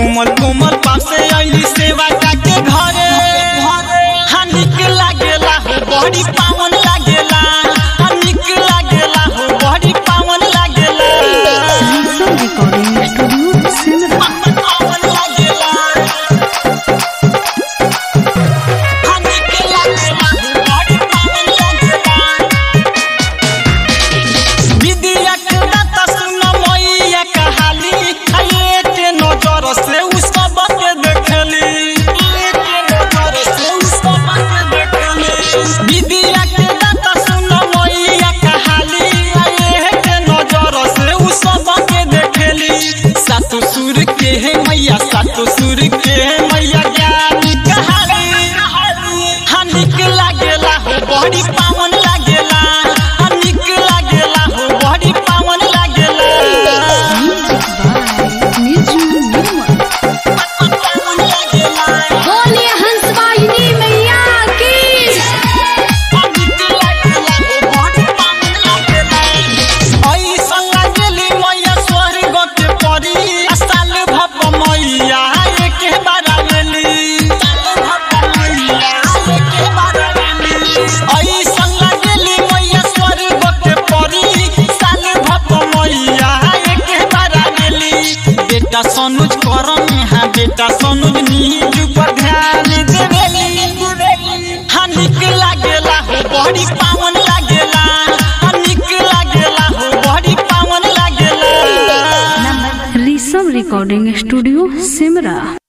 कोमल कोमल पासे आईली सेवा के घरे हाँ निक लागेला हो बड़ी पावन लागेला हाँ निक लागेला हो बड़ी पावन लागेला Listen Recording Studio Simra. पावन लागेला हाँ निक लागेला हो बड़ी पावन लागेला विद्या के दाता सुन मैया कहाली आये के नजर से उ सब के देखली आये के नजर से उ सब के देखली विद्या के दाता सुन मैया कहाली आये के नजर से उ सब के देखली सातो सुर के है मैया सातो सुर के है मैया ज्ञान कहाली हाँ निक लागेला हो बड़ी पावन लागेला हाँ निक लागेला हो बड़ी पावन लागेला Music by Niju Nirmal. पावन लागेला बोलिए हंसवाहिनी मैया की हाँ निक लागेला हो बड़ी पावन लागेला ऐसन लागेली मैया स्वर्ग के परी आ साल भप मैया एके बार आवेली साल भप मैया एके बार आवेली ऐसन लागेली मैया स्वर्ग के परी साल भप मैया एके बार आवेली बेटा सनुज करम हाँ बेटा सनुज नीजू पर ध्यान देवेली हाँ निक लागेला हो बड़ी पावन लागेला हाँ निक लागेला हो बड़ी पावन लागेला Risam Recording Studio Simra.